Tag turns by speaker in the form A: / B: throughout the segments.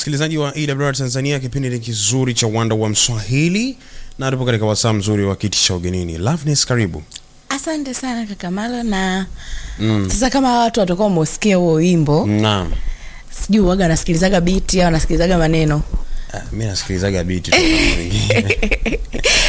A: msikilizaji wa EWR Tanzania, kipindi ni kizuri cha uwanda wa Mswahili na tupo katika wasaa mzuri wa kiti cha ugenini. Loveness, karibu.
B: Asante sana kaka Malo na sasa, kama watu watakuwa wameusikia huo wimbo,
A: Naam.
B: sijui waga wanasikilizaga biti au wanasikilizaga maneno,
A: Ah, mi nasikilizaga biti tu kama wengine.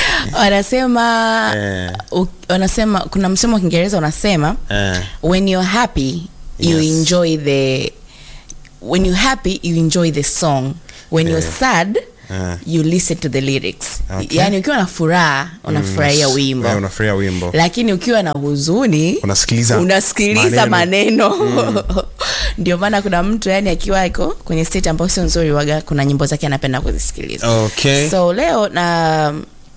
B: wanasema
A: Eh.
B: u- wanasema kuna msemo wa Kiingereza unasema
A: Eh,
B: when you're happy you
A: Yes.
B: enjoy the when you're happy you enjoy the song when you're
A: Eh.
B: sad
A: Eh.
B: you listen to the lyrics
A: Okay.
B: yaani ukiwa na furaha unafurahia
A: mm,
B: wimbo
A: eh, unafurahia wimbo.
B: lakini ukiwa na huzuni
A: Unasikiliza
B: unasikiliza maneno, ndio maana kuna mtu yani akiwa iko kwenye state ambayo sio nzuri waga kuna nyimbo zake anapenda kuzisikiliza
A: Okay.
B: so leo na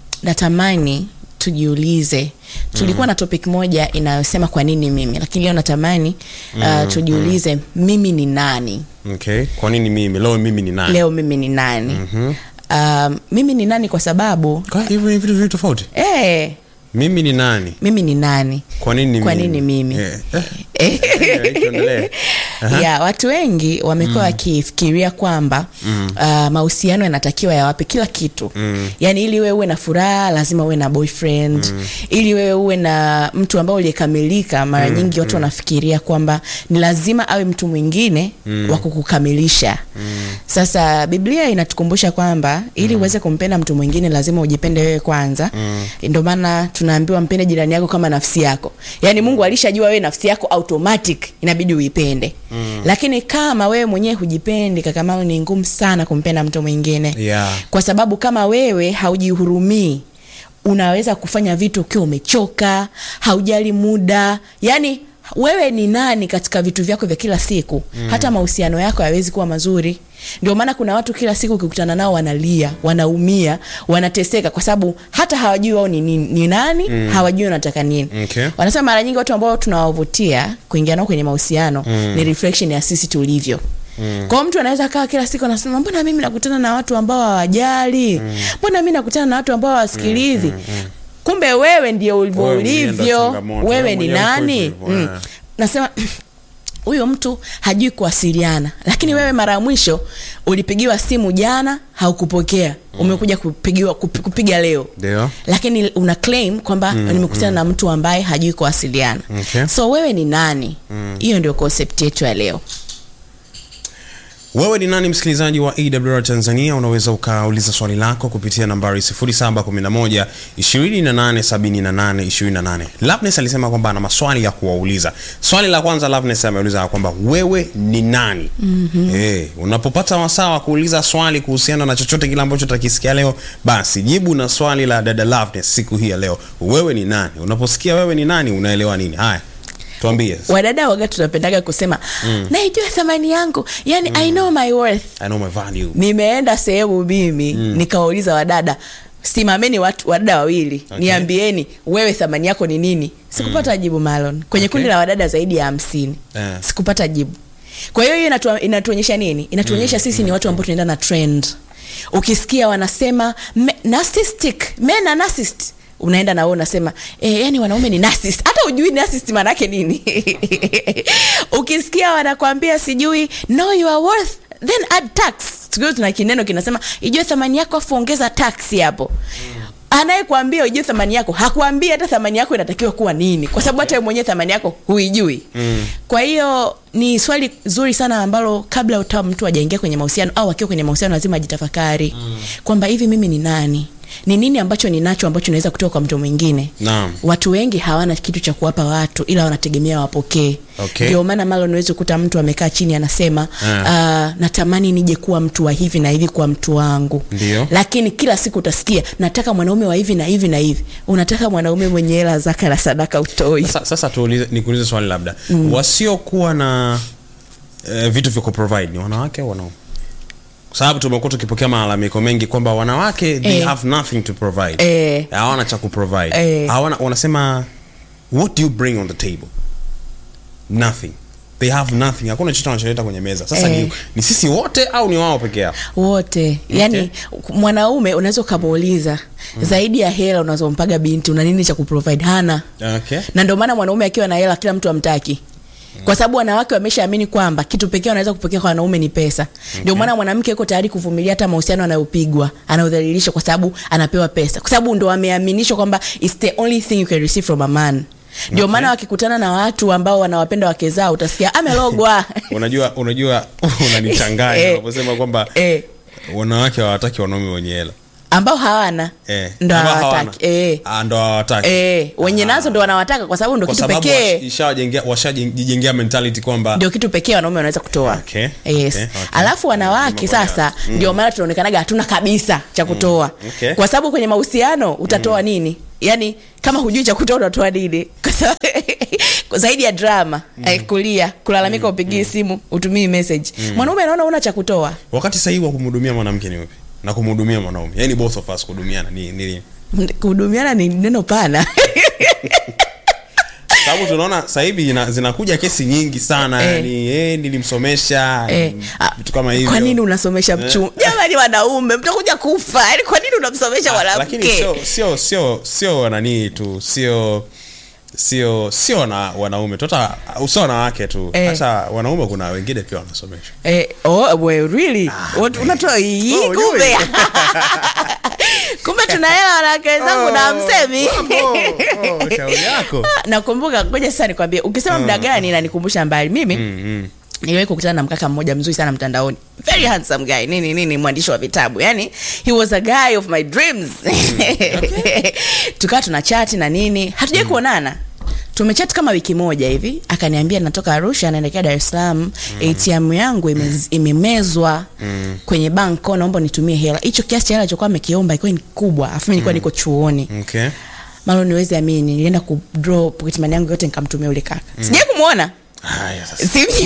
B: natamani tujiulize tulikuwa na topic moja inayosema kwa nini mimi lakini leo natamani uh, tujiulize mimi ni nani
A: Okay. Kwa nini mimi? Leo mimi ni nani?
B: leo mimi ni nani um, mimi ni nani kwa sababu
A: Kwa hivyo ni vitu vitu tofauti.
B: eh,
A: Mimi ni nani?
B: mimi ni nani
A: Kwa nini
B: Kwa
A: mimi?
B: nini mimi?
A: Eh, eh, eh, tuendelee. Aha.
B: ya watu wengi wamekuwa wakifikiria kwamba uh, mahusiano yanatakiwa yawape kila kitu
A: Mm.
B: yaani ili wewe uwe na furaha lazima uwe na boyfriend ili wewe uwe na mtu ambao uliyekamilika mara nyingi watu wanafikiria kwamba ni lazima awe mtu mwingine wa kukukamilisha sasa biblia inatukumbusha kwamba ili uweze kumpenda mtu mwingine lazima ujipende wewe kwanza ndio maana tunaambiwa mpende jirani yako kama nafsi yako yaani mungu alishajua wewe nafsi yako automatic inabidi uipende lakini kama wewe mwenyewe hujipendi kakamalo ni ngumu sana kumpenda mtu mwingine
A: Yeah.
B: kwa sababu kama wewe haujihurumii unaweza kufanya vitu ukiwa umechoka haujali muda yani wewe ni nani katika vitu vyako vya kila siku mm. hata mahusiano yako hayawezi kuwa mazuri ndio maana kuna watu kila siku ukikutana nao wanalia wanaumia wanateseka kwa sababu hata hawajui wao ni, ni, ni nani mm. hawajui wanataka nini
A: Okay.
B: wanasema mara nyingi watu ambao tunawavutia kuingia nao kwenye mahusiano mm. ni reflection ya sisi tulivyo Mm. kwao mtu anaweza kaa kila siku anasema mbona mimi nakutana na watu ambao hawajali mbona mi nakutana na watu ambao hawasikilizi mm, mm, mm. kumbe wewe ndio ulivyo
A: Wewe mwenyewe ndo
B: ulivyo
A: changamoto. Wewe
B: wewe ni
A: mwenyewe uko
B: nani
A: hivyo,
B: mm.
A: eh.
B: nasema huyo mtu hajui kuwasiliana lakini wewe mara ya mwisho ulipigiwa simu jana haukupokea umekuja kupigiwa kupi- kupiga leo
A: Ndio.
B: lakini una claim kwamba nimekutana na mtu ambaye hajui kuwasiliana
A: Okay.
B: so wewe ni nani hiyo ndio concept yetu ya leo
A: Wewe ni nani msikilizaji wa AWR Tanzania? Unaweza ukauliza swali lako kupitia nambari 0711 2878 28. Loveness alisema kwamba ana maswali ya kuwauliza. Swali la kwanza Loveness ameuliza kwamba wewe ni nani? Mm-hmm. Eh, unapopata wasaa wa kuuliza swali kuhusiana na chochote kile ambacho utakisikia leo, basi jibu na swali la dada Loveness siku hii ya leo. Wewe ni nani? Unaposikia wewe ni nani, unaelewa nini? Haya. Tuambie.
B: wadada waga tunapendaga kusema naijua thamani yangu yani i know my worth
A: I know my value.
B: nimeenda sehemu mimi nikawauliza wadada simameni watu wadada wawili
A: Okay.
B: niambieni wewe thamani yako ni nini sikupata jibu malon kwenye
A: Okay.
B: kundi la wadada zaidi ya hamsini
A: Eh.
B: sikupata jibu kwa hiyo hiyo inatua- inatuonyesha nini inatuonyesha sisi ni watu ambao tunaenda na trend ukisikia wanasema me- narcissistic men are narcissist unaenda na wewe unasema eh, yani wanaume ni narcissist hata ujui narcissist maana yake nini ukisikia wanakwambia sijui know your worth then add tax siku hiyo tuna kineno kinasema ijue thamani yako afu ongeza tax hapo anayekwambia ujue thamani yako hakuambia hata thamani yako inatakiwa kuwa nini kwa sababu hata wewe mwenyewe thamani yako huijui mm. kwa hiyo ni swali zuri sana ambalo kabla uta mtu ajaingia kwenye mahusiano au akiwa kwenye mahusiano lazima ajitafakari mm. kwamba hivi mimi ni nani ni nini ambacho ninacho ambacho naweza kutoka kwa mtu mwingine
A: Naam.
B: watu wengi hawana kitu cha kuwapa watu ila wanategemea wapokee
A: Okay.
B: ndio maana malo unaweza kukuta mtu amekaa chini anasema
A: Ah.
B: uh, natamani nije kuwa mtu wa hivi na hivi kwa mtu wangu
A: Ndio.
B: lakini kila siku utasikia nataka mwanaume wa hivi na hivi na hivi unataka mwanaume mwenye hela zaka na sadaka utoi
A: Sasa, sasa tuulize, nikuulize swali labda mm. wasiokuwa na eh, vitu vya kuprovide ni wanawake au wanaume? Kwa sababu tumekuwa tukipokea malalamiko mengi kwamba wanawake they
B: Eh.
A: have nothing to provide
B: Eh.
A: hawana cha kuprovide
B: Eh.
A: hawana wanasema what do you bring on the table nothing they have nothing hakuna chochote wanacholeta kwenye meza sasa
B: Eh.
A: ni, ni sisi wote au ni wao peke yao
B: wote yani mwanaume unaweza ukamuuliza zaidi ya hela unazompaga binti una nini cha kuprovide hana
A: okay.
B: na ndio maana mwanaume akiwa na hela kila mtu amtaki kwa sababu wanawake wameshaamini kwamba kitu pekee wanaweza kupokea kwa wanaume ni pesa ndio maana mwanamke yuko tayari kuvumilia hata mahusiano anayopigwa anayodhalilishwa kwa sababu anapewa pesa kwa sababu ndo wameaminishwa kwamba it's the only thing you can receive from a man ndio maana wakikutana na watu ambao wanawapenda wake zao utasikia amelogwa
A: unajua unajua unanichanganya
B: Eh.
A: unaposema kwamba
B: eh,
A: wanawake hawataki wanaume wenye hela
B: ambao hawana
A: eh.
B: ndo
A: Ambao
B: hawataki
A: hawana.
B: eh.
A: Ah, ndo hawataki
B: Eh, wenye nazo ndo wanawataka kwa sababu ndo
A: kwa
B: kitu
A: sababu
B: pekee
A: washajengea- washajijengea mentality kwamba
B: ndio kitu pekee wanaume wanaweza kutoa
A: Okay,
B: yes.
A: okay, okay.
B: alafu wanawake
A: Mambo ya-
B: sasa ndio maana tunaonekanaga hatuna kabisa cha kutoa
A: okay.
B: kwa sababu kwenye mahusiano utatoa nini yaani kama hujui cha kutoa utatoa nini Kwa sababu- kwa zaidi ya drama eh, kulia kulalamika upigii simu utumii message mwanaume anaona una cha kutoa
A: wakati sahihi wa kumhudumia mwanamke ni upi na kumhudumia mwanaume yani both of us kuhudumiana ni ni lini?
B: kuhudumiana ni neno pana
A: sababu tunaona sasa hivi ina- zinakuja kesi nyingi sana
B: Eh.
A: yani eh, nilimsomesha
B: Eh,
A: mm,
B: ah,
A: vitu kama hivyo
B: kwa nini unasomesha mchum jamani wanaume mtakuja kufa yaani kwa nini unamsomesha
A: Ah, lakini
B: mwanamke
A: sio sio sio sio nanii tu sio sio sio wana, wanaume tu hata sio wanawake tu
B: Eh.
A: hata wanaume kuna wengine pia wanasomesha
B: Eh, oh, we, really? What- unatoa hii
A: Oh,
B: kumbe
A: yui.
B: kumbe tuna hela wanawake wenzangu na msemi
A: Oh, oh, shauri yako
B: nakumbuka ngoja sasa nikwambie ukisema muda gani nanikumbusha mbali mimi
A: Mm, mm.
B: niliwahi kukutana na mkaka mmoja mzuri sana mtandaoni very handsome guy nini nini mwandishi wa vitabu yani he was a guy of my dreams tukawa tuna chati na nini hatujai kuonana tumechat kama wiki moja hivi akaniambia natoka arusha naelekea dar es salaam atm yangu imez- imemezwa kwenye banko naomba nitumie hela hicho kiasi cha hela alichokuwa amekiomba ilikuwa ni kubwa afu mi nilikuwa niko chuoni
A: okay
B: malo niwezi amini nilienda kudraw pocket money yangu yote nikamtumia ule kaka sijai kumwona
A: haya sasa
B: Simjui.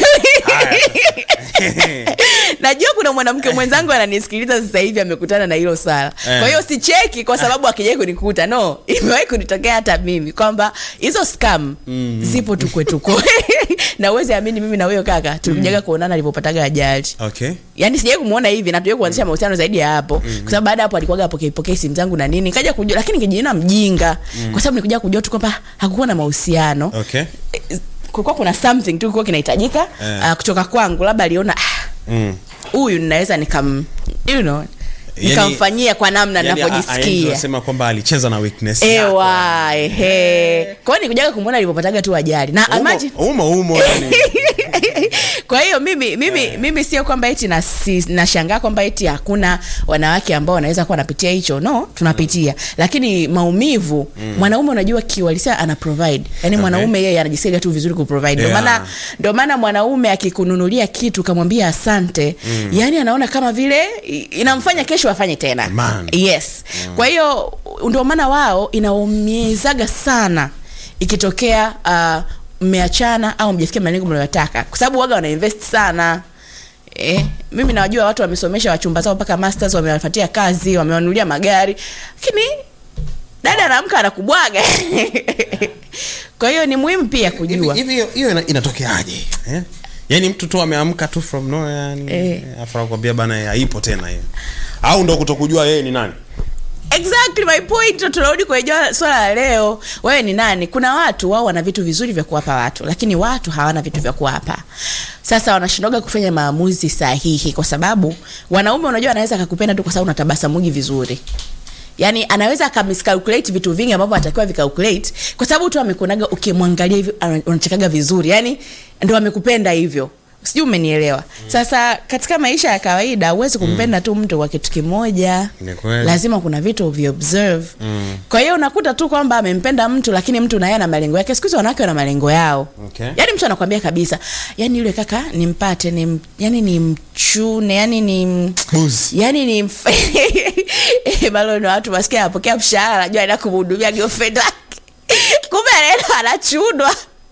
B: najua kuna mwanamke mwenzangu ananisikiliza sasa hivi amekutana na hilo swala
A: Eh.
B: kwa hiyo sicheki kwa sababu akijai kunikuta no imewahi kunitokea hata mimi kwamba hizo scam zipo tukwetuko na uwezi amini mimi na huyo kaka tulikujaga kuonana alivyopataga ajali
A: okay
B: yaani sijai kumwona hivi na tujai kuanzisha mahusiano zaidi ya hapo kwa sababu baada ya hapo alikuwaga apokei pokei simu zangu na nini kaja kujua lakini kijiona mjinga kwa sababu nikuja kujua tu kwamba hakukuwa na mahusiano
A: okay
B: kulikuwa kuna something tu kilikuwa kinahitajika
A: Eh.
B: uh, kutoka kwangu labda aliona "Ah,
A: mm.
B: huyu ninaweza nikam you know, nikamfanyia kwa namna
A: Yani, a- a-
B: ninavyojisikia
A: tunasema kwamba alicheza na weakness yako.
B: ewa ehe kwa hiyo nikujaga kumwona alivyopataga tu ajali na
A: Umo-
B: imagine
A: umo umo yani
B: kwa hiyo mimi mimi mimi sio kwamba eti na si, nashangaa kwamba eti hakuna wanawake ambao wanaweza kuwa wanapitia hicho no tunapitia lakini maumivu mwanaume unajua kiuhalisia ana provide yani mwanaume yeye anajisikia tu vizuri kuprovide ndio
A: Yeah.
B: maana ndio maana mwanaume akikununulia kitu kamwambia asante yani anaona kama vile i- inamfanya kesho afanye tena
A: Man.
B: yes kwa hiyo ndio maana wao inaumizaga sana ikitokea uh, mmeachana au mjafikia malengo mnayotaka kwa sababu waga wanainvest sana Eh, mimi nawajua watu wamesomesha wachumba zao mpaka masters wamewapatia kazi wamewanunulia magari lakini dada anaamka anakubwaga kwa hiyo ni muhimu pia
A: Hivi-
B: kujua
A: hivi hiyo- hiyo ina- inatokeaje eh? yaani mtu tu ameamka tu from nowhere yani
B: Eh.
A: afu anakuambia bana eh, haipo tena hiyo au ndo kutokujua yeye ni nani
B: exactly my point ndo tunarudi kwenye jwa- swala la leo wewe ni nani kuna watu wao wana vitu vizuri vya kuwapa watu lakini watu hawana vitu vya kuwapa sasa wanashindoga kufanya maamuzi sahihi kwa sababu wanaume unajua anaweza akakupenda tu kwa sababu unatabasamugi vizuri yaani anaweza akamiscalculate vitu vingi ambavyo anatakiwa vicalculate kwa sababu tu amekuonaga ukimwangalia hivyo ana- unachekaga vizuri yaani ndo amekupenda hivyo sijui umenielewa sasa katika maisha ya kawaida huwezi kumpenda tu mtu kwa kitu kimoja
A: Ni kweli.
B: lazima kuna vitu viobserve mm. kwa hiyo unakuta tu kwamba amempenda mtu lakini mtu naye ana malengo yake siku hizi wanawake wana malengo yao
A: Okay.
B: yaani mtu anakwambia kabisa yani yule kaka nimpate ni yani ni mchune yani ni
A: Buzi.
B: yani ni mf- balo ni watu masikia anapokea mshahara anajua anaenda kumhudumia girlfriend wake kumbe anaenda anachunwa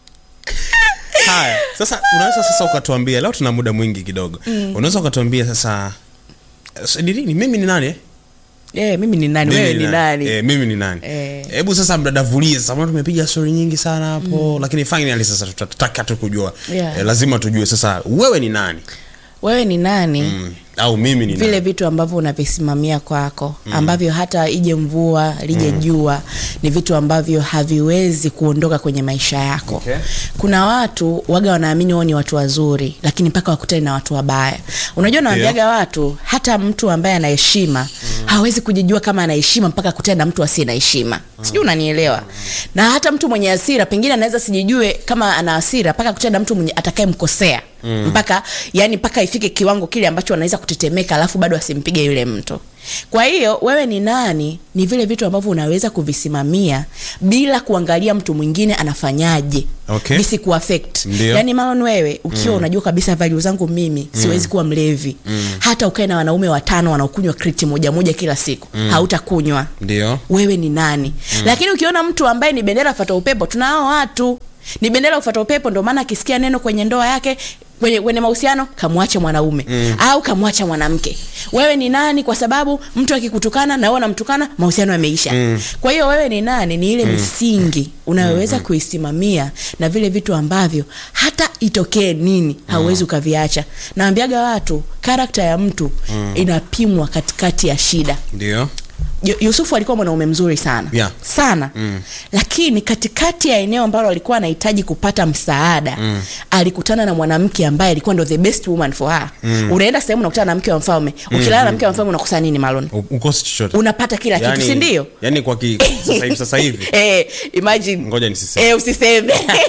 A: haya sasa unaweza sasa ukatuambia leo tuna muda mwingi kidogo unaweza ukatuambia sasa s- ni nini mimi ni nani eh?
B: Eh, mimi ni nani
A: Mimi
B: wewe ni nani
A: Eh, mimi ni nani
B: Eh.
A: hebu sasa mdadavulie sasa maana tumepiga stori nyingi sana hapo lakini finally sasa tutataka tu kujua
B: Yeah.
A: eh, lazima tujue sasa wewe ni nani
B: wewe ni nani
A: mm. au mimi ni
B: vile
A: nani?
B: vitu ambavyo unavisimamia kwako ambavyo hata ije mvua lije jua ni vitu ambavyo haviwezi kuondoka kwenye maisha yako
A: Okay.
B: kuna watu waga wanaamini wao ni watu wazuri lakini mpaka wakutane na watu wabaya unajua nawambiaga watu hata mtu ambaye ana heshima hawezi kujijua kama ana heshima mpaka akutane na mtu asiye na heshima sijui unanielewa na hata mtu mwenye hasira pengine anaweza sijijue kama ana hasira mpaka akutane na mtu mwenye atakayemkosea mm. mpaka yani mpaka ifike kiwango kile ambacho anaweza kutetemeka alafu bado asimpige yule mtu kwa hiyo wewe ni nani ni vile vitu ambavyo unaweza kuvisimamia bila kuangalia mtu mwingine anafanyaje
A: Okay.
B: visikuaffect
A: Ndio.
B: yani malon wewe ukiwa unajua kabisa value zangu mimi siwezi kuwa mlevi hata ukae na wanaume watano wanaokunywa kriti moja moja kila siku hautakunywa
A: ndio
B: wewe ni nani mm. lakini ukiona mtu ambaye ni bendera fata upepo tunao watu ni bendera ufata upepo ndio maana akisikia neno kwenye ndoa yake kwenye, kwenye mahusiano kamwache mwanaume mm. au kamwacha mwanamke wewe ni nani kwa sababu mtu akikutukana na wewe unamtukana mahusiano yameisha mm. kwa hiyo wewe ni nani ni ile mm. misingi unayoweza mm. kuisimamia na vile vitu ambavyo hata itokee nini hauwezi ukaviacha naambiaga watu karakta ya mtu mm. inapimwa katikati ya shida
A: ndio
B: Yu- Yusufu alikuwa mwanaume mzuri sana
A: Yeah.
B: sana mm. lakini katikati ya eneo ambalo alikuwa anahitaji kupata msaada mm. alikutana na mwanamke ambaye alikuwa ndo the best woman for her mm. unaenda sehemu unakutana na mke wa mfalme ukilala na mke wa mfalme unakosa nini malon
A: U- ukosi chochote
B: unapata kila kitu si ndio
A: yani kwa ki, sasa hivi sasa hivi
B: eh, imagine
A: ngoja nisiseme
B: eh, usiseme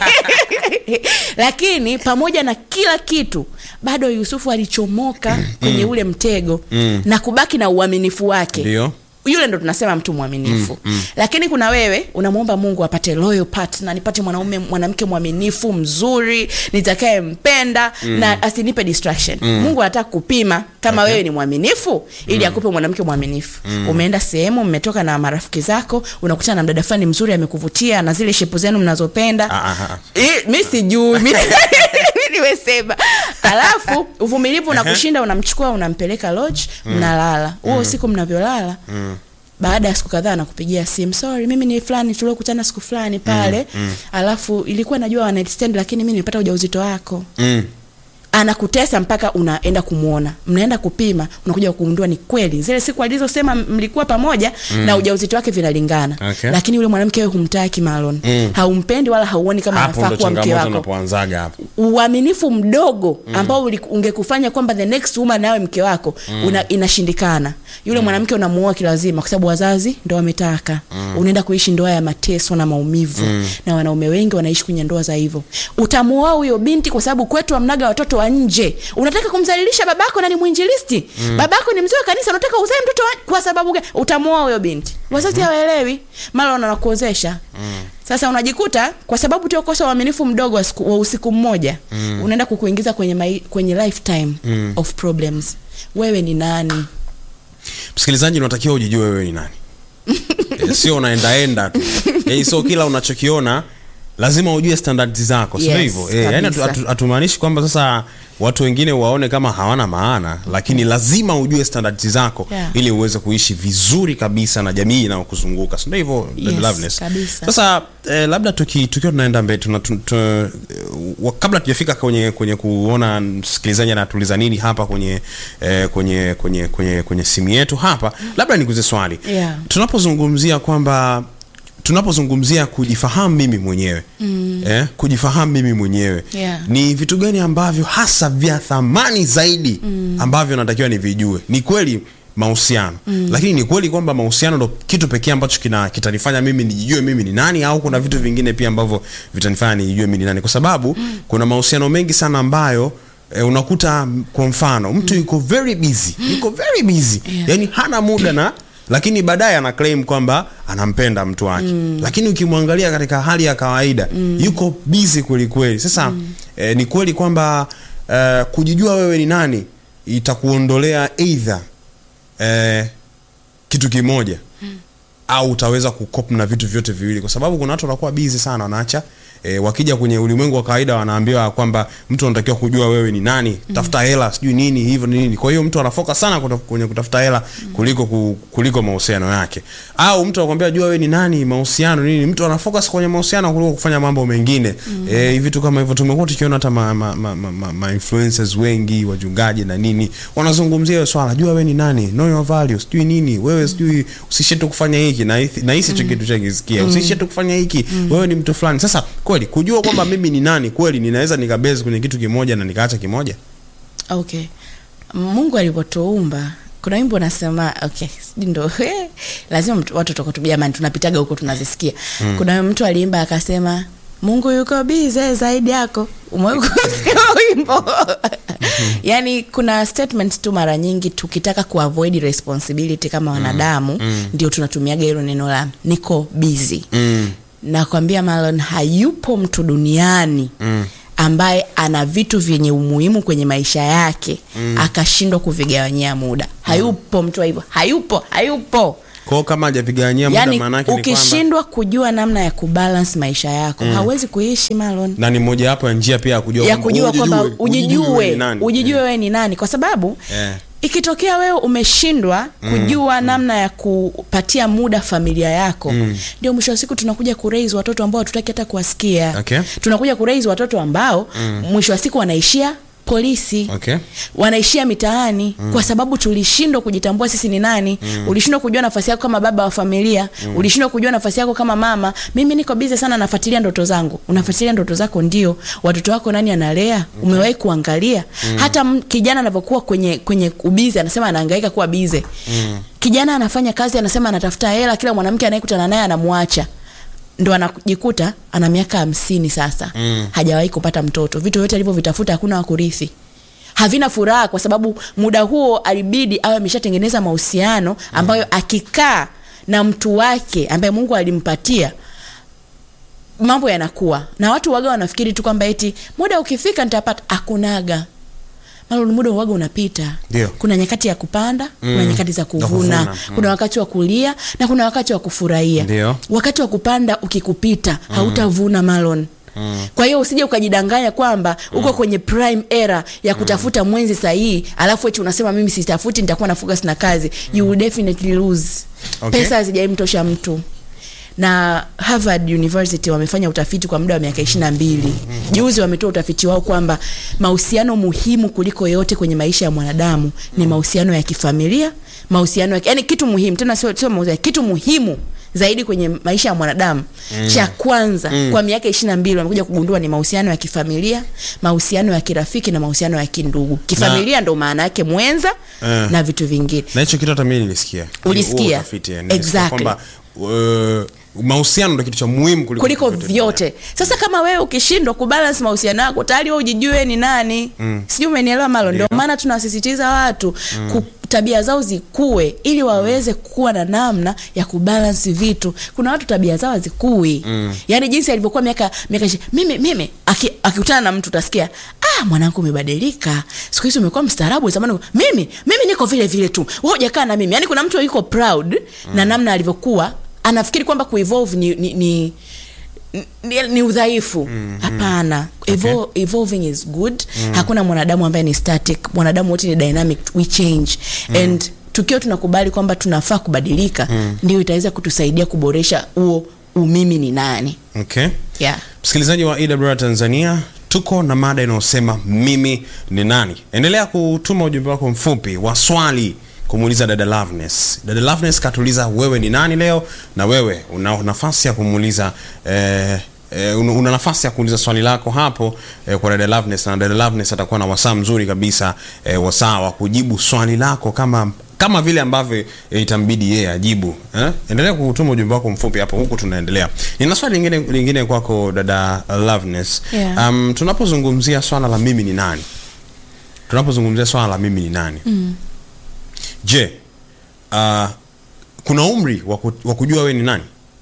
B: lakini pamoja na kila kitu bado yusufu alichomoka kwenye ule mtego mm. na kubaki na uaminifu wake
A: ndio
B: yule ndo tunasema mtu mwaminifu mm, mm. lakini kuna wewe unamwomba mungu apate loyal partner nipate mwanaume mwanamke mwaminifu mzuri nitakayempenda mm. na asinipe distraction mm. mungu anataka kupima kama okay. wewe ni mwaminifu ili mm. akupe mwanamke mwaminifu mm. umeenda sehemu mmetoka na marafiki zako unakutana na mdada fulani mzuri amekuvutia na zile shepu zenu mnazopenda
A: Ah, ah, ah.
B: I- mi sijui mi- nimesema alafu uvumilivu unakushinda unamchukua unampeleka lodge mnalala huo usiku mnavyolala baada ya siku kadhaa anakupigia simu sorry mimi ni fulani tuliokutana siku fulani pale alafu ilikuwa najua one night stand lakini mi nilipata ujauzito wako
A: mm.
B: anakutesa mpaka unaenda kumwona mnaenda kupima unakuja kugundua ni kweli zile siku alizosema m- mlikuwa pamoja mm. na ujauzito wake vinalingana
A: Okay.
B: lakini yule mwanamke wewe humtaki malon
A: Mm.
B: haumpendi wala hauoni kama
A: hapo
B: anafaa
A: ndo
B: kuwa mke
A: changamoto
B: wako
A: unapoanzaga hapo
B: uaminifu mdogo ambao uli- ungekufanya kwamba the next woman nawe mke wako una, inashindikana yule mwanamke unamuoa kilazima kwa sababu wazazi ndo wametaka unaenda kuishi ndoa ya mateso na maumivu na wanaume wengi wanaishi kwenye ndoa za hivyo utamuoa huyo binti kwa sababu kwetu amnaga watoto wa nje unataka kumzalilisha babako na ni mwinjilisti babako ni mzee wa kanisa unataka uzae mtoto wa... kwa sababu gani utamuoa huyo binti wazazi hawaelewi mara wanakuozesha sasa unajikuta kwa sababu tu kosa uaminifu mdogo wa, siku, wa usiku mmoja mm. unaenda kukuingiza kwenye, mai, kwenye lifetime mm. of problems wewe ni nani
A: msikilizaji unatakiwa ujijue wewe ni nani Eh, sio unaendaenda tu yani sio kila unachokiona lazima ujue standards zako sio
B: Yes,
A: hivyo eh, yani hatu-
B: kabisa.
A: hatu- hatumaanishi kwamba sasa watu wengine waone kama hawana maana lakini lazima ujue standards zako
B: Yeah.
A: ili uweze kuishi vizuri kabisa na jamii inayokuzunguka si ndio hivyo
B: Yes,
A: Loveness?
B: kabisa.
A: sasa eh, labda tuki, tukiwa tunaenda mbele tuna, tu, tu, eh, wa- kabla tujafika kwenye kwenye kuona msikilizaji anatuliza nini hapa kwenye eh, kwenye kwenye kwenye kwenye simu yetu hapa labda nikuze swali
B: Yeah.
A: tunapozungumzia kwamba tunapozungumzia kujifahamu mimi mwenyewe mm. eh, kujifahamu mimi mwenyewe
B: Yeah.
A: ni vitu gani ambavyo hasa vya thamani zaidi mm. ambavyo natakiwa nivijue ni kweli mahusiano mm. lakini ni kweli kwamba mahusiano ndo kitu pekee ambacho kina kitanifanya mimi nijijue mimi ni nani au kuna vitu vingine pia ambavyo vitanifanya nijijue mimi ni nani kwa sababu mm. kuna mahusiano mengi sana ambayo E, unakuta m- kwa mfano mtu yuko very busy yuko very busy
B: Yeah.
A: yani hana muda na lakini baadaye ana claim kwamba anampenda mtu wake mm. lakini ukimwangalia katika hali ya kawaida mm. yuko busy kweli kweli sasa mm. eh, ni kweli kwamba eh, kujijua wewe ni nani itakuondolea either eh, kitu kimoja au utaweza kukop na vitu vyote viwili kwa sababu kuna watu wanakuwa busy sana wanaacha E, wakija kwenye ulimwengu wa kawaida wanaambiwa kwamba mtu anatakiwa kujua wewe ni nani tafuta hela sijui nini hivyo ni nini kwa hiyo mtu anafoka sana kuta- kwenye kutafuta hela kuliko ku- kuliko mahusiano yake au mtu anakuambia jua wewe ni nani mahusiano nini mtu anafocus kwenye mahusiano kuliko kufanya mambo mengine eh, vitu kama hivyo tumekuwa tukiona hata ma, ma, ma, ma, ma, ma influencers wengi wachungaji na nini wanazungumzia hiyo swala jua wewe ni nani know your values sijui nini wewe sijui usishe tu kufanya hiki na hisi- na hisi hicho kitu chakisikia usishe tu kufanya hiki wewe ni mtu fulani sasa kweli kujua kwamba mimi ni nani kweli ninaweza nikabezi kwenye kitu kimoja na nikaacha kimoja
B: okay mungu alipotuumba kuna wimbo unasema okay sijui ndo lazima mtu- watu tukotubia jamani tunapitaga huko tunazisikia mm. kuna mtu aliimba akasema mungu yuko bize zaidi yako umewahi kusikia wimbo yaani kuna statement tu mara nyingi tukitaka kuavoid responsibility kama wanadamu mm. ndio tunatumiaga hilo neno la niko busy
A: mm.
B: nakwambia Marlon hayupo mtu duniani
A: Mm.
B: ambaye ana vitu vyenye umuhimu kwenye maisha yake mm. akashindwa kuvigawanyia muda hayupo mtu wa hivyo hayupo hayupo
A: kwao kama hajavigawanyia muda
B: yaani
A: maanake ni kwamba
B: ukishindwa kujua namna ya kubalance maisha yako mm. hauwezi kuishi Marlon
A: na ni mojawapo ya njia pia ya kujua
B: ya
A: kwamba
B: kujua kwamba
A: wewe
B: ujijue
A: ni nani.
B: ujijue wewe ni nani kwa sababu
A: Eh.
B: ikitokea wewe umeshindwa kujua namna ya kupatia muda familia yako ndio mwisho wa siku tunakuja kuraise watoto ambao hatutaki hata kuwasikia
A: Okay.
B: tunakuja kuraise watoto ambao mwisho wa siku wanaishia polisi
A: Okay.
B: wanaishia mitaani kwa sababu tulishindwa kujitambua sisi ni nani ulishindwa kujua nafasi yako kama baba wa familia ulishindwa kujua nafasi yako kama mama mimi niko bize sana nafuatilia ndoto zangu unafuatilia ndoto zako ndio watoto wako nani analea umewahi kuangalia hata m- kijana anavyokuwa kwenye kwenye ubize anasema anahangaika kuwa bize kijana anafanya kazi anasema anatafuta hela kila mwanamke anayekutana naye anamwacha ndo anajikuta ana miaka hamsini sasa mm. hajawahi kupata mtoto vitu vyote alivyovitafuta hakuna wakurithi havina furaha kwa sababu muda huo alibidi awe ameshatengeneza mahusiano ambayo akikaa na mtu wake ambaye mungu alimpatia mambo yanakuwa na watu waga wanafikiri tu kwamba eti muda ukifika nitapata akunaga Malon, muda uwaga unapita
A: Ndio.
B: kuna nyakati ya kupanda mm. kuna nyakati za kuvuna,
A: kuvuna, mm.
B: kuna wakati wa kulia na kuna wakati wa kufurahia
A: Ndio.
B: wakati wa kupanda ukikupita hautavuna malon Mm. kwa hiyo usije ukajidanganya kwamba uko kwenye prime era ya kutafuta mwenzi sahihi alafu eti unasema mimi sitafuti nitakuwa na focus na kazi you will definitely lose
A: Okay.
B: pesa hazijaimtosha mtu na harvard university wamefanya utafiti kwa muda wa miaka ishiri na mbili juzi wametoa utafiti wao kwamba mahusiano muhimu kuliko yote kwenye maisha ya mwanadamu ni mahusiano ya kifamilia mahusiano ya yani kitu muhimu tena sio sio mahusiano kitu muhimu zaidi kwenye maisha ya mwanadamu mm. cha kwanza mm. kwa miaka ishiri na mbili wamekuja kugundua ni mahusiano ya kifamilia mahusiano ya kirafiki na mahusiano ya kindugu kifamilia ndo maana yake mwenza
A: Eh.
B: na vitu vingine
A: na hicho kitu hata mimi nilisikia
B: Ulisikia?
A: Huo utafiti, eh, nilisikia
B: Exactly.
A: kwamba uh, mahusiano ndo kitu cha muhimu kuliko,
B: kuliko
A: vitu
B: vyote sasa kama wewe ukishindwa kubalance mahusiano yako tayari wewe ujijue ni nani mm. sijui umenielewa malo ndio maana tunasisitiza watu mm. ku, tabia zao zikue ili waweze kuwa na namna ya kubalance vitu kuna watu tabia zao hazikui mm. yaani jinsi alivyokuwa miaka miaka ishi- mimi mimi aki- akikutana na mtu utasikia ah mwanangu umebadilika siku hizi umekuwa mstaarabu zamani mimi mimi niko vile vile tu wewe hujakaa na mimi yaani kuna mtu yuko proud mm. na namna alivyokuwa anafikiri kwamba kuevolve ni, ni, ni ni, ni udhaifu hapana Evo, evolving is good hakuna mwanadamu ambaye ni static mwanadamu wote ni dynamic we change and tukiwa tunakubali kwamba tunafaa kubadilika ndio itaweza kutusaidia kuboresha huo umimi ni nani
A: okay.
B: yeah.
A: msikilizaji wa EWR Tanzania tuko na mada inayosema mimi ni nani endelea kutuma ujumbe wako mfupi wa swali kumuuliza dada Loveness. Dada Loveness katuuliza wewe ni nani leo na wewe una nafasi ya kumuuliza eh, eh, una una nafasi ya kuuliza swali lako hapo eh, kwa dada Loveness na dada Loveness atakuwa na wasaa mzuri kabisa eh, wasaa wa kujibu swali lako kama kama vile ambavyo eh, itambidi yeye ajibu eh? endelea kutuma ujumbe wako mfupi hapo huku tunaendelea nina swali lingine lingine kwako dada Loveness
B: Yeah.
A: um, tunapozungumzia swala la mimi ni nani tunapozungumzia swala la mimi ni nani mm. je uh, kuna umri wa ku- wa kujua wewe ni nani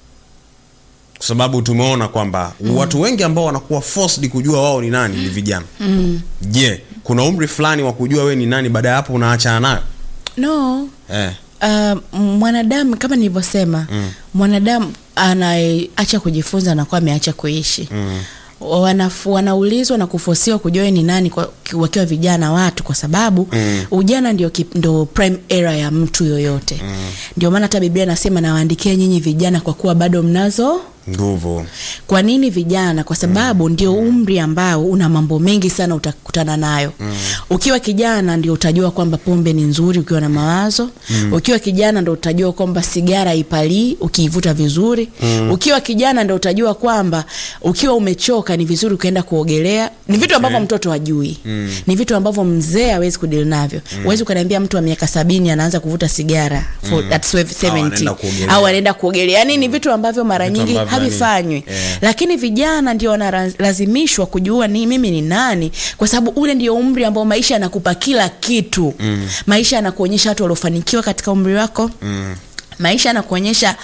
A: kwa sababu tumeona kwamba mm. watu wengi ambao wanakuwa forced kujua wao ni nani ni vijana mm. je kuna umri fulani wa kujua wewe ni nani baada ya hapo unaachana nayo
B: no
A: eh.
B: Uh, mwanadamu kama nilivyosema mm. mwanadamu anayeacha kujifunza anakuwa ameacha kuishi mm. Wanafu, wanaulizwa na kufosiwa kujua wewe ni nani kwa, wakiwa vijana watu kwa sababu mm. ujana ndio, kip- ndio prime era ya mtu yoyote mm. ndio maana hata biblia inasema nawaandikia nyinyi vijana kwa kuwa bado mnazo
A: nguvu
B: kwa nini vijana kwa sababu mm. ndio umri ambao una mambo mengi sana utakutana nayo mm. ukiwa kijana ndio utajua kwamba pombe ni nzuri ukiwa na mawazo mm. ukiwa kijana ndio utajua kwamba sigara ipalii ukiivuta vizuri mm. ukiwa kijana ndio utajua kwamba ukiwa umechoka ni vizuri ukaenda kuogelea ni vitu ambavyo mtoto hajui mm. ni vitu ambavyo mzee hawezi kudili navyo huwezi mm. ukaniambia mtu wa miaka sabini anaanza kuvuta sigara for, mm. at 70
A: anaenda kuogelea.
B: au anaenda kuogelea yani ni vitu ambavyo mara
A: Vitu
B: nyingi
A: ambavyo yani-
B: havifanywi
A: yeah.
B: lakini vijana ndio wanalazimishwa kujua ni mimi ni nani kwa sababu ule ndio umri ambao maisha yanakupa kila kitu mm. maisha yanakuonyesha watu waliofanikiwa katika umri wako mm. maisha yanakuonyesha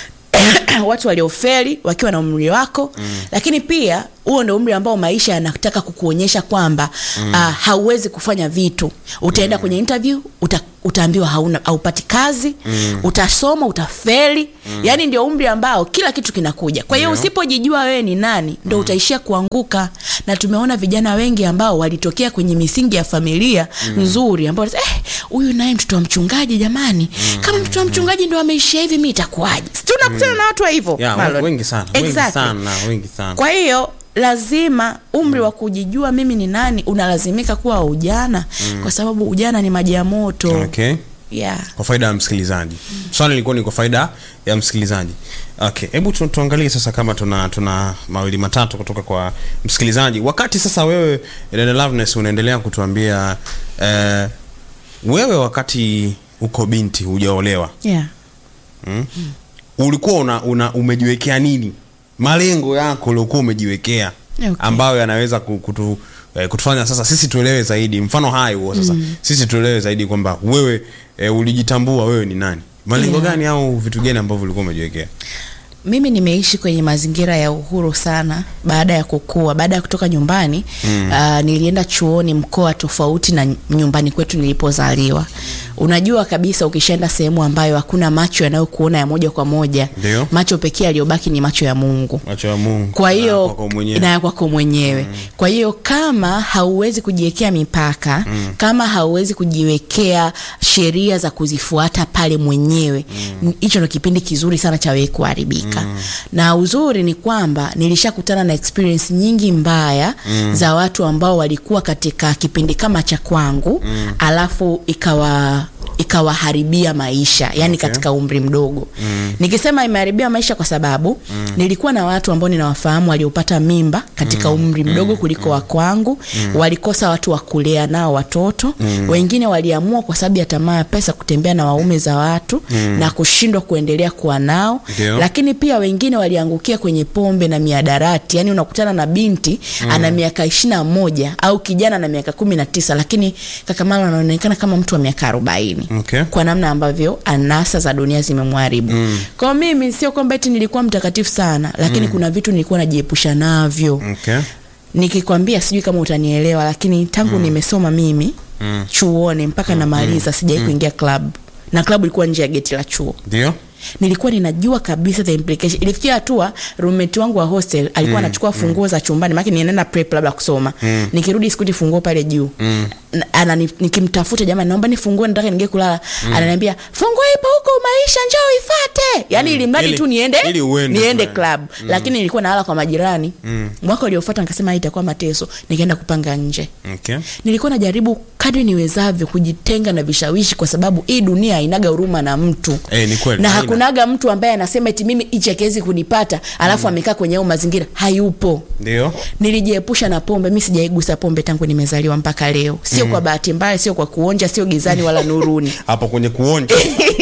B: watu waliofeli wakiwa na umri wako mm. lakini pia huo ndio umri ambao maisha yanataka kukuonyesha kwamba mm. uh, hauwezi kufanya vitu utaenda mm. kwenye interview uta, utaambiwa hauna haupati kazi mm. utasoma utafeli mm. yaani ndio umri ambao kila kitu kinakuja kwa hiyo
A: Ndio.
B: usipojijua wewe ni nani ndo mm. utaishia kuanguka na tumeona vijana wengi ambao walitokea kwenye misingi ya familia mm. nzuri ambao wanasema, eh, huyu naye mtoto wa mchungaji jamani mm. kama mtoto wa mchungaji ndo ameishia hivi mi itakuwaje Si tunakutana mm. na watu wa hivyo
A: yeah,
B: Marlon?
A: wengi sana wengi
B: Exactly.
A: sana wengi sana
B: kwa hiyo lazima umri wa kujijua mimi ni nani unalazimika kuwa ujana mm. kwa sababu ujana ni maji ya moto
A: okay
B: yeah.
A: kwa faida ya msikilizaji swali lilikuwa ni kwa faida ya msikilizaji okay hebu tu, tuangalie sasa kama tuna tuna mawili matatu kutoka kwa msikilizaji wakati sasa wewe dada Loveness unaendelea kutuambia eh, wewe wakati uko binti hujaolewa
B: Yeah.
A: mm? ulikuwa una, una umejiwekea nini malengo yako uliokuwa umejiwekea
B: Okay.
A: ambayo yanaweza ku- kutu, eh, kutufanya sasa sisi tuelewe zaidi mfano hai huo sasa mm. sisi tuelewe zaidi kwamba wewe eh, ulijitambua wewe ni nani malengo
B: Yeah.
A: gani au vitu gani ambavyo ulikuwa umejiwekea
B: mimi nimeishi kwenye mazingira ya uhuru sana baada ya kukua baada ya kutoka nyumbani mm. uh, nilienda chuoni mkoa tofauti na nyumbani kwetu nilipozaliwa unajua kabisa ukishaenda sehemu ambayo hakuna macho yanayokuona ya moja kwa moja
A: Ndio.
B: macho pekee yaliyobaki ni macho ya mungu
A: macho ya Mungu
B: kwa
A: na
B: hiyo
A: kwako mwenyewe.
B: na ya kwako mwenyewe mm. kwa hiyo kama hauwezi kujiwekea mipaka mm. kama hauwezi kujiwekea sheria za kuzifuata pale mwenyewe hicho mm. ndo kipindi kizuri sana cha wewe kuharibika mm. na uzuri ni kwamba nilishakutana na experience nyingi mbaya mm. za watu ambao walikuwa katika kipindi kama cha kwangu mm. alafu ikawa ikawaharibia maisha yani
A: Okay.
B: katika umri mdogo mm. nikisema imeharibia maisha kwa sababu mm. nilikuwa na watu ambao ninawafahamu waliopata mimba katika mm. umri mdogo kuliko wa kwangu mm. walikosa watu wa kulea nao watoto mm. wengine waliamua kwa sababu ya tamaa ya pesa kutembea na waume za watu mm. na kushindwa kuendelea kuwa nao
A: Ndio.
B: lakini pia wengine waliangukia kwenye pombe na miadarati yani unakutana na binti mm. ana miaka ishiri na moja au kijana na miaka kumi na tisa lakini kakamala anaonekana kama mtu wa miaka arobaini
A: okay.
B: kwa namna ambavyo anasa za dunia zimemharibu mm. kwa mimi sio kwamba eti nilikuwa mtakatifu sana lakini mm. kuna vitu nilikuwa najiepusha navyo
A: Okay.
B: nikikwambia sijui kama utanielewa lakini tangu mm. nimesoma mimi mm. chuoni mpaka mm. namaliza sijai mm. kuingia club na klabu ilikuwa nje ya geti la chuo
A: ndio
B: nilikuwa ninajua kabisa the implication ilifikia hatua roommate wangu wa hostel alikuwa anachukua funguo za chumbani maana nienda prep labda kusoma mm. nikirudi sikuti funguo pale juu mm. ana nikimtafuta jamani naomba nifungue nataka ningie kulala mm. ananiambia funguo ipo huko maisha njoo ifate yani mm. ili mradi
A: Ili-
B: tu niende
A: ili uende
B: niende
A: fulani.
B: club mm. lakini nilikuwa nalala kwa majirani mm. mwaka uliofuata nikasema hii itakuwa mateso nikaenda kupanga nje
A: okay.
B: nilikuwa najaribu kadri niwezavyo kujitenga na vishawishi kwa sababu hii dunia hainaga huruma na mtu
A: Eh, ni kweli,
B: na
A: haina.
B: hakunaga mtu ambaye anasema eti mimi hichi akiwezi kunipata alafu amekaa kwenye au mazingira hayupo
A: ndio
B: nilijiepusha na pombe mi sijaigusa pombe tangu nimezaliwa mpaka leo sio kwa bahati mbaya sio kwa kuonja sio gizani wala nuruni
A: hapo kwenye kuonja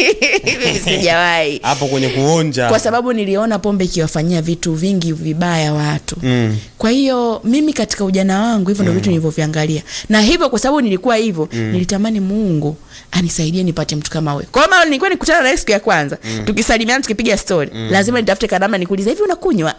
B: Mimi sijawahi
A: hapo kwenye kuonja
B: kwa sababu niliona pombe ikiwafanyia vitu vingi vibaya watu
A: mm.
B: kwa hiyo mimi katika ujana wangu hivyo ndo vitu nilivyoviangalia na hivyo kwa sababu nilikuwa hivyo mm. nilitamani mungu anisaidie nipate mtu kama wewe kwa maana nilikuwa nikutana naye siku ya kwanza mm. tukisalimiana tukipiga story mm. lazima nitafute kanama nikuuliza hivi unakunywa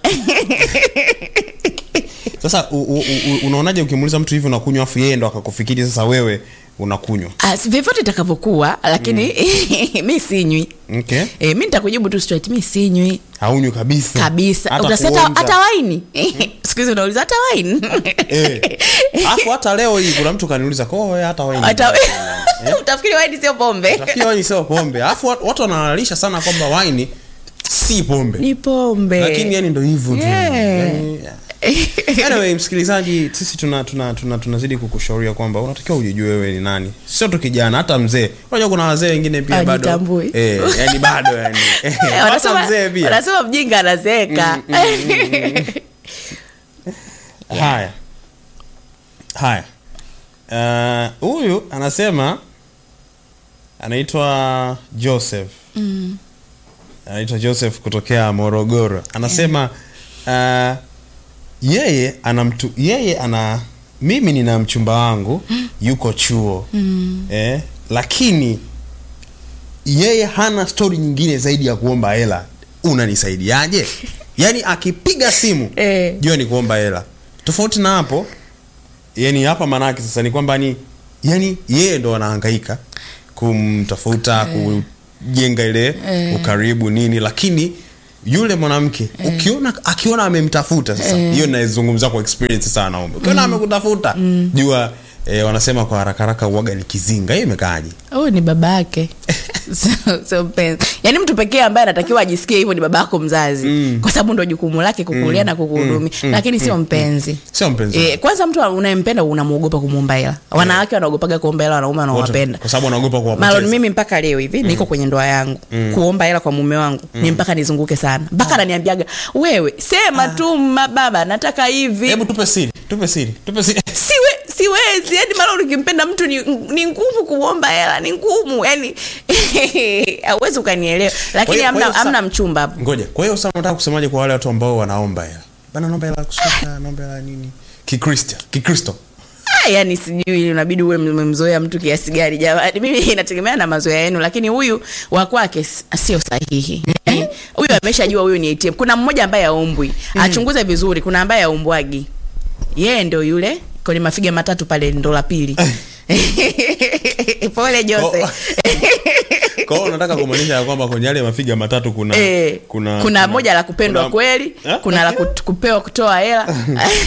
A: sasa u, u, u, unaonaje ukimuuliza mtu hivi unakunywa afu yeye ndo akakufikiri sasa wewe unakunywa
B: Ah, vyovyote itakavyokuwa lakini mi sinywi
A: okay.
B: e, mi nitakujibu tu straight mi sinywi
A: haunywi kabisa
B: kabisa
A: Hata
B: utasema
A: kuonja.
B: hata waini siku hizi unauliza hata waini
A: Eh. Alafu hata leo hii kuna mtu kaniuliza ko wewe hata waini
B: hata utafikiri waini sio pombe
A: Utafikiri waini sio pombe alafu watu watu wanalalisha sana kwamba waini si pombe
B: ni pombe
A: lakini yani ndo hivyo tu
B: Yeah.
A: yani, anyway msikilizaji sisi tuna tuna tuna tunazidi kukushauria kwamba unatakiwa ujijue wewe ni nani sio tu kijana hata mzee unajua kuna wazee wengine pia bado
B: Hawajitambui.
A: eh yani bado yani
B: Eh,
A: hata
B: wanasema
A: mzee pia
B: wanasema mjinga anazeeka
A: haya haya Ah, huyu anasema anaitwa joseph
B: Mm.
A: anaitwa joseph kutokea morogoro anasema uh, yeye ana mtu yeye ana mimi nina mchumba wangu yuko chuo
B: Mm.
A: eh, lakini yeye hana stori nyingine zaidi ya kuomba hela unanisaidiaje yaani akipiga simu
B: Eh.
A: jua ni kuomba hela tofauti na hapo yani hapa maanake sasa ni kwamba ni yani yeye ndo anahangaika kumtafuta kujenga ile
B: Eh.
A: ukaribu nini lakini yule mwanamke ukiona akiona amemtafuta sasa hiyo naizungumza kwa experience sasa wanaume ukiona amekutafuta jua eh, wanasema kwa haraka haraka uwaga ni kizinga hiyo imekaaje
B: huyu ni baba yake so, so mpenzi yaani mtu pekee ambaye anatakiwa ajisikie hivyo ni baba yako mzazi
A: Mm.
B: kwa sababu ndo jukumu lake kukulia na kukuhudumia lakini sio mpenzi
A: sio mpenzi
B: E, kwanza mtu unayempenda unamwogopa kumwomba hela wanawake wanaogopaga kuomba hela wanaume
A: Wote,
B: wanawapenda
A: kwa sababu anaogopa
B: malon
A: kuwapoteza
B: mimi mpaka leo hivi niko kwenye ndoa yangu kuomba hela kwa mume wangu ni mpaka nizunguke sana mpaka ananiambiaga wewe sema tu ma- baba nataka hivi
A: hebu tupe siri tupe siri tupe siri
B: siwe siwezi yani malon ukimpenda mtu ni, ni ngumu kumwomba hela ni ngumu yani hauwezi ukanielewa lakini
A: Kwa hiyo-
B: hamna
A: kwa hiyo sa-
B: hamna mchumba hapo
A: ngoja kwa hiyo sasa unataka kusemaje kwa wale watu ambao wanaomba hela bana naomba hela ya kusuka naomba hela ya nini kikristo kikristo
B: Ah, yani sijui unabidi uwe mmemzoea mtu kiasi gani jamani mimi inategemea na mazoea yenu lakini huyu wa kwake s- sio sahihi Yani, huyu ameshajua huyu ni ATM kuna mmoja ambaye aombwi achunguze vizuri kuna ambaye aombwagi yeye ndo yule kwenye mafiga matatu pale ndo la pili pole jose
A: Oh. kwa hiyo unataka kumaanisha ya kwamba kwenye yale mafiga matatu kuna
B: Eh,
A: kuna,
B: kuna, moja la kupendwa
A: kuna-
B: kweli
A: Eh?
B: kuna la kut- kupewa kutoa hela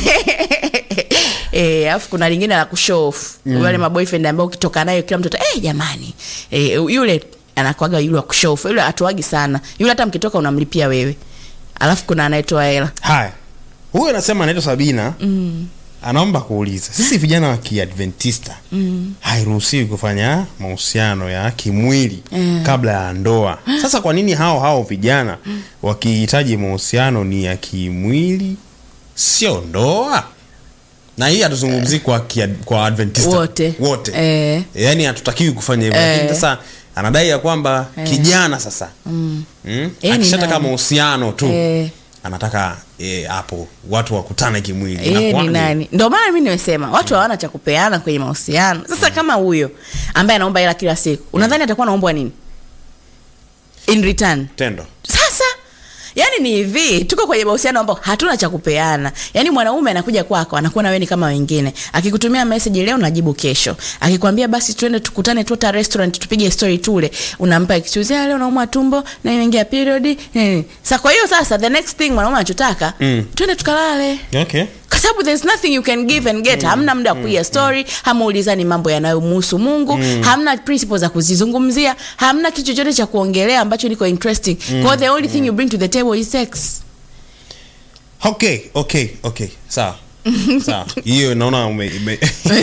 B: Eh, alafu kuna lingine la kushow off wale maboyfriend ambao ukitoka nayo kila mtu ata- eh jamani eh, yule anakwaga yule wa kushow off yule atoagi sana yule hata mkitoka unamlipia wewe alafu kuna anayetoa hela
A: haya huyu anasema anaitwa sabina
B: mm.
A: anaomba kuuliza sisi vijana wa kiadventista
B: Mm.
A: hairuhusiwi kufanya mahusiano ya kimwili
B: Eh.
A: kabla ya ndoa sasa kwa nini hao hao vijana wakihitaji mahusiano ni ya kimwili sio ndoa na hii hatuzungumzii kwa, kia, kwa adventista
B: wote
A: wote
B: eh.
A: yaani hatutakiwi kufanya hivyo
B: Eh.
A: lakini sasa anadai ya kwamba kijana sasa
B: mm.
A: mm,
B: Eh, ni
A: akishataka
B: nani?
A: mahusiano tu
B: Eh.
A: anataka eh, hapo watu wakutane kimwili
B: yeye ni
A: Inakuwaje?
B: nani ndio maana mi nimesema watu hawana cha kupeana kwenye mahusiano sasa kama huyo ambaye anaomba hela kila siku unadhani atakuwa anaombwa nini in return
A: tendo
B: sasa yani ni hivi tuko kwenye mahusiano ambao hatuna cha kupeana yani mwanaume anakuja kwako anakuona wewe ni kama wengine akikutumia message leo najibu kesho akikwambia basi twende tukutane tu hata restaurant tupige story tule unampa excuse "Ah, leo naumwa tumbo na imeingia period eh. sa kwa hiyo sasa the next thing mwanaume anachotaka
A: Mm.
B: twende tukalale
A: okay
B: kwa sababu there's nothing you can give and get hamna muda wa kupiga story hamuulizani mambo yanayomhusu mungu hamna principles za kuzizungumzia hamna kitu chochote cha kuongelea ambacho niko interesting kwa hiyo the only thing you bring to the table is sex
A: okay okay okay sawa sawa hiyo naona ume, ume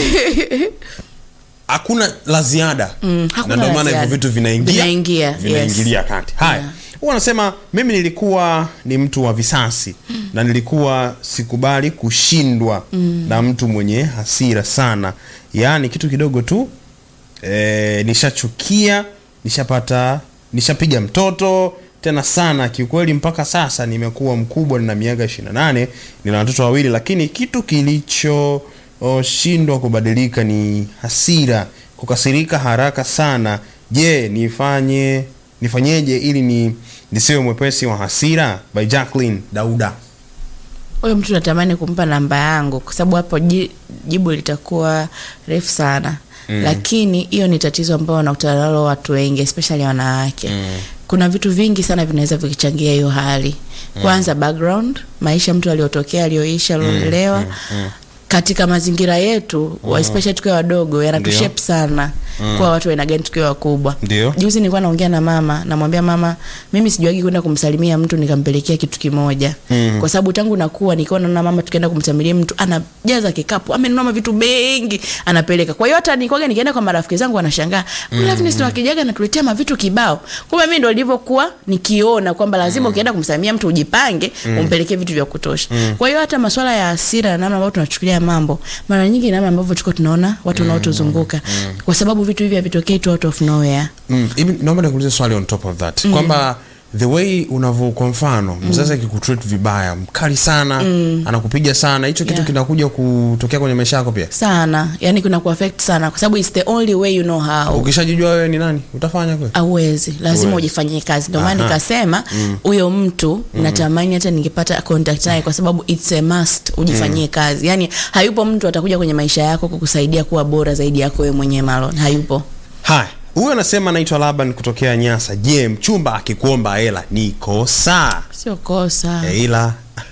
A: hakuna la ziada
B: Mm, hakuna
A: na ndio
B: la
A: maana hivyo
B: ziada.
A: vitu vinaingia
B: Vinaingia,
A: vinaingilia kati haya
B: Yeah.
A: huwa anasema mimi nilikuwa ni mtu wa visasi na nilikuwa sikubali kushindwa na mtu mwenye hasira sana yaani kitu kidogo tu e, nishachukia nishapata nishapiga mtoto tena sana kiukweli mpaka sasa nimekuwa mkubwa nina miaka 28 nina watoto wawili lakini kitu kilichoshindwa kubadilika ni hasira kukasirika haraka sana je nifanye nifanyeje ili ni nisiwe mwepesi wa hasira by Jacqueline Dauda
B: huyo mtu natamani kumpa namba yangu kwa sababu hapo ji- jibu litakuwa refu sana lakini hiyo ni tatizo ambao wanakutana nalo watu wengi especially wanawake kuna vitu vingi sana vinaweza vikichangia hiyo hali kwanza background maisha mtu aliotokea aliyoishi aliolelewa katika mazingira yetu mm. especially tukiwa wadogo yanatushape sana mm. kuwa watu aina gani tukiwa wakubwa
A: Ndio.
B: juzi nilikuwa naongea na mama namwambia mama mimi sijuagi kwenda kumsalimia mtu nikampelekea kitu kimoja mm. kwa sababu tangu nakuwa nikiwa naona mama tukienda kumsalimia mtu anajaza kikapu amenunua vitu mengi anapeleka kwa hiyo hata nikwaga nikienda kwa marafiki zangu wanashangaa mm. Loveness ndo akijaga anatuletea mavitu kibao kumbe mimi ndo nilivyokuwa nikiona kwamba lazima ukienda kumsalimia mtu ujipange umpelekee vitu vya kutosha kwa hiyo hata masuala ya hasira na namna ambavyo tunachukulia mambo mara nyingi namna ambavyo tuko tunaona watu wanaotuzunguka kwa sababu vitu hivi havitokei tu out of nowhere
A: Mm, hivi naomba nikuulize swali on top of that kwamba the way unavyo kwa mfano mzazi akikutreat vibaya mkali sana anakupiga sana hicho kitu
B: Yeah.
A: kinakuja kutokea kwenye maisha yako pia
B: sana yani kuna kuaffect sana kwa sababu it's the only way you know how
A: ukishajijua wewe ni nani utafanya kweli
B: awezi lazima
A: Huwezi.
B: ujifanyie kazi ndio maana
A: Aha.
B: nikasema huyo mtu natamani hata ningepata contact naye kwa sababu it's a must ujifanyie kazi yani hayupo mtu atakuja kwenye maisha yako kukusaidia kuwa bora zaidi yako wewe mwenyewe Marlon hayupo
A: haya huyu anasema anaitwa laban kutokea nyasa je mchumba akikuomba hela ni kosa
B: sio kosa
A: Eh, ila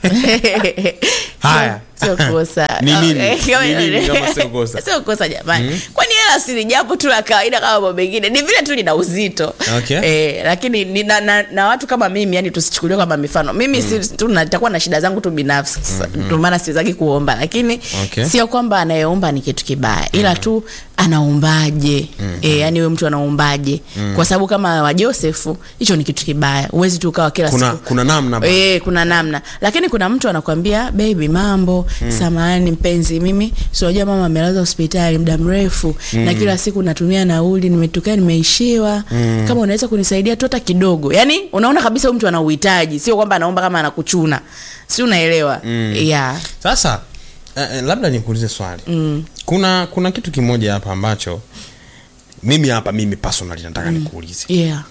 A: Haya.
B: Sio- sio kosa
A: Ni nini?
B: Okay, kama-
A: Ni nini kama sio kosa?
B: sio kosa jamani kwani hela si ni jambo tu la kawaida kama mambo mengine ni vile tu lina uzito
A: Okay.
B: eh, lakini ni, na, na, na watu kama mimi yani tusichukuliwe kama mifano mimi si, tu nitakuwa na shida zangu tu binafsi ndio maana siwezaki kuomba lakini
A: Okay.
B: sio kwamba anayeomba ni kitu kibaya ila tu anaombaje eh, yani huyo mtu anaombaje kwa sababu kama wa Josefu hicho ni kitu kibaya huwezi tu ukawa kila
A: kuna
B: siku
A: kuna namna ba-
B: E, kuna namna lakini kuna mtu anakwambia baby mambo mm. samahani mpenzi mimi si unajua mama amelazwa hospitali muda mrefu mm. na kila siku natumia nauli nimetokea nimeishiwa mm. kama unaweza kunisaidia tu hata kidogo yani unaona kabisa huyu mtu ana uhitaji sio kwamba anaomba kama anakuchuna si unaelewa mm. yeah.
A: sasa eh, eh, labda nikuulize swali mm. kuna kuna kitu kimoja hapa ambacho mimi hapa mimi personally nataka nikuulize
B: Yeah.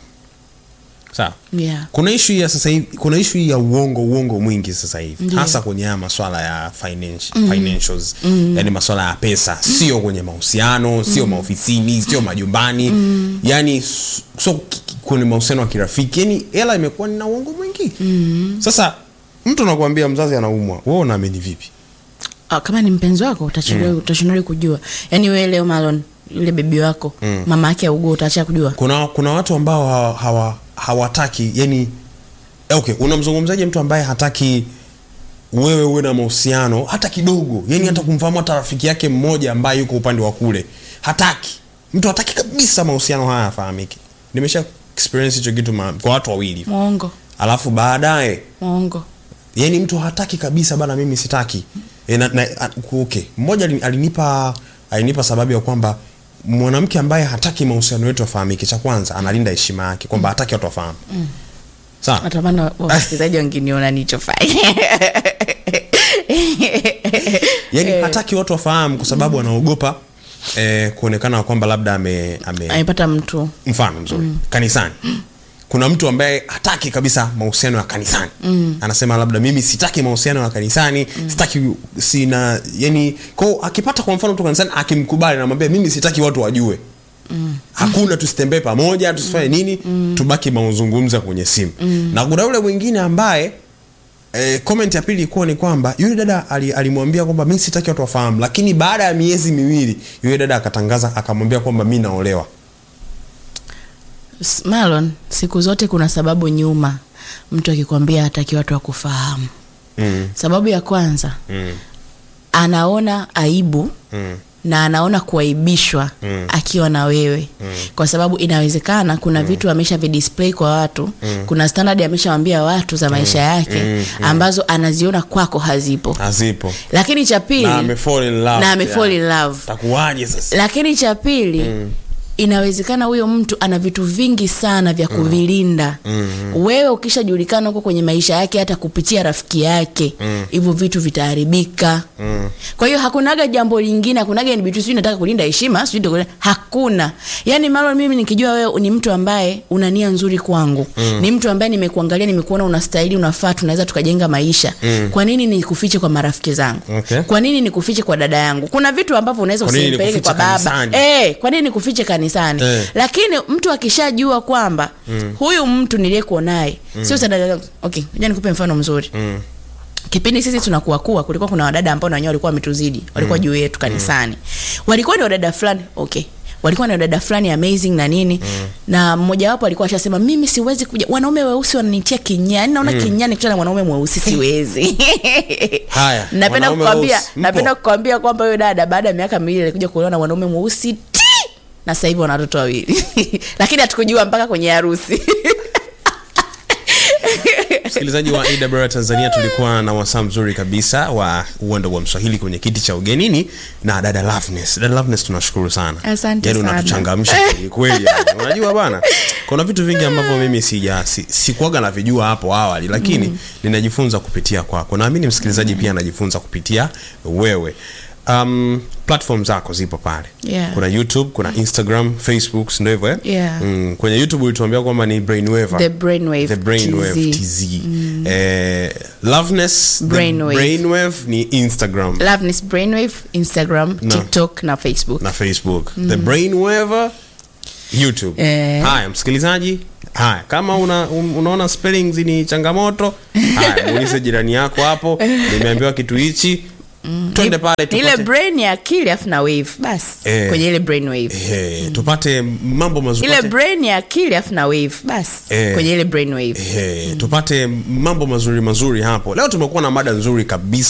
A: sawa
B: Yeah.
A: kuna ishu ya sasa hivi kuna ishu ya uongo uongo mwingi sasa hivi
B: Ndiyo.
A: hasa kwenye haya maswala ya finance, financials yani maswala ya pesa sio kwenye mahusiano sio maofisini sio majumbani yani s- so ki- ki- kwenye mahusiano ya kirafiki yani hela imekuwa ni na uongo mwingi sasa mtu anakuambia mzazi anaumwa wewe unaamini vipi
B: Ah, kama ni mpenzi wako utashindwa utashindwa kujua yaani wewe leo Marlon yule bebi wako mama yake augua utaacha kujua
A: kuna kuna watu ambao hawa- hawa- hawataki yani okay unamzungumzaje mtu ambaye hataki wewe uwe na mahusiano hata kidogo yani hata kumfahamu hata rafiki yake mmoja ambaye yuko upande wa kule hataki mtu hataki kabisa mahusiano haya yafahamike nimesha experience hicho kitu ma, kwa watu wawili
B: mwongo
A: alafu baadaye
B: mwongo
A: yani mtu hataki kabisa bana mimi sitaki e, na, na, a- okay mmoja alini- alinipa alinipa sababu ya kwamba mwanamke ambaye hataki mahusiano yetu yafahamike cha kwanza analinda heshima yake kwamba hataki watu wafahamu sawa
B: natamani wa- wasikilizaji wanginiona nichofanya
A: yani hataki watu wafahamu kwa sababu anaogopa eh, kuonekana kwamba labda ame, ame
B: amepata mtu
A: mfano mzuri kanisani kuna mtu ambaye hataki kabisa mahusiano ya kanisani mm. anasema labda mimi sitaki mahusiano ya kanisani mm. sitaki sina yani ko akipata kwa mfano mtu kanisani akimkubali namwambia mimi sitaki watu wajue mm. hakuna tusitembee pamoja tusifanye nini mm. tubaki mazungumzo ya kwenye simu mm. na kuna yule mwingine ambaye Eh, comment ya pili ilikuwa ni kwamba yule dada ali- alimwambia kwamba mi sitaki watu wafahamu lakini baada ya miezi miwili yule dada akatangaza akamwambia kwamba mi naolewa
B: S- Marlon siku zote kuna sababu nyuma mtu akikwambia hataki watu wakufahamu
A: mm.
B: sababu ya kwanza
A: Mm.
B: anaona aibu
A: Mm.
B: na anaona kuaibishwa
A: Mm.
B: akiwa na wewe kwa sababu inawezekana kuna vitu amesha vidisplay kwa watu kuna standard ameshawambia watu za maisha yake ambazo anaziona kwako hazipo
A: hazipo
B: lakini cha pili
A: na ame fall in love
B: na ame
A: pia.
B: fall in love
A: takuwaje sasa
B: lakini cha pili inawezekana huyo mtu ana vitu vingi sana vya kuvilinda mm-hmm. wewe ukishajulikana huko kwenye maisha yake hata kupitia rafiki yake hivyo vitu vitaharibika mm. kwa hiyo hakunaga jambo lingine hakunaga ni vitu sijui nataka kulinda heshima sijui ndio- hakuna yaani malo mimi nikijua wewe ni mtu ambaye una nia nzuri kwangu mm. ni mtu ambaye nimekuangalia nimekuona unastahili unafaa tunaweza tukajenga maisha mm. kwa nini nikufiche kwa marafiki zangu
A: Okay.
B: kwa nini nikufiche kwa dada yangu kuna vitu ambavyo unaweza
A: Kwa nini
B: usimpeleke kwa
A: nikufiche
B: baba
A: kanisani?
B: eh, kwa nini nikufiche kanisani
A: Eh.
B: lakini mtu akishajua kwamba mm. huyu mtu niliyekuwa naye mm. sio sadada okay ngoja nikupe mfano mzuri
A: Mm.
B: kipindi sisi tunakuwa kuwa kulikuwa kuna wadada ambao na wenyewe walikuwa wametuzidi walikuwa juu yetu kanisani walikuwa ni wadada fulani okay walikuwa ni wadada fulani amazing na nini mm. na mmoja wapo alikuwa ashasema mimi siwezi kuja wanaume weusi wananitia kinyani naona mm. kinyani kutana na mwanaume mweusi siwezi
A: Haya,
B: napenda
A: wanaume
B: kukwambia
A: weusi, mpo?
B: napenda kukwambia kwamba huyo dada baada ya miaka miwili alikuja kuolewa na mwanaume mweusi ti na sasa hivi wana watoto wawili lakini hatukujua mpaka kwenye harusi
A: msikilizaji wa awr tanzania tulikuwa na wasaa mzuri kabisa wa uwendo wa mswahili kwenye kiti cha ugenini na dada Loveness. dada Loveness tunashukuru sana
B: Asante
A: Yaani
B: sana.
A: unatuchangamsha kweli kweli yani. unajua bana kuna vitu vingi ambavyo mimi sija si, sikuaga navijua hapo awali lakini mm. ninajifunza kupitia kwako naamini msikilizaji pia anajifunza kupitia wewe um, platform zako zipo pale
B: Yeah.
A: kuna youtube kuna instagram facebook si ndio hivyo eh?
B: Yeah.
A: mm, kwenye youtube ulituambia kwamba ni brainwaver
B: The Brainwave
A: the brainwave
B: TZ.
A: tz eh, loveness the
B: Brainwave.
A: brainwave ni instagram
B: Loveness Brainwave Instagram
A: No.
B: TikTok na Facebook
A: na facebook the brainwaver youtube
B: Eh.
A: haya msikilizaji haya kama una, un, unaona spellings ni changamoto haya muulize jirani yako hapo nimeambiwa kitu hichi twende pale
B: Ni ile
A: tupate,
B: brain ya akili afu na wave basi
A: Eh.
B: kwenye ile brainwave
A: eh, tupate mambo mazuri
B: ile
A: tupate-
B: brain ya akili afu na wave basi
A: Eh.
B: kwenye ile brainwave
A: Eh, tupate mambo mazuri mazuri hapo leo tumekuwa na mada nzuri kabisa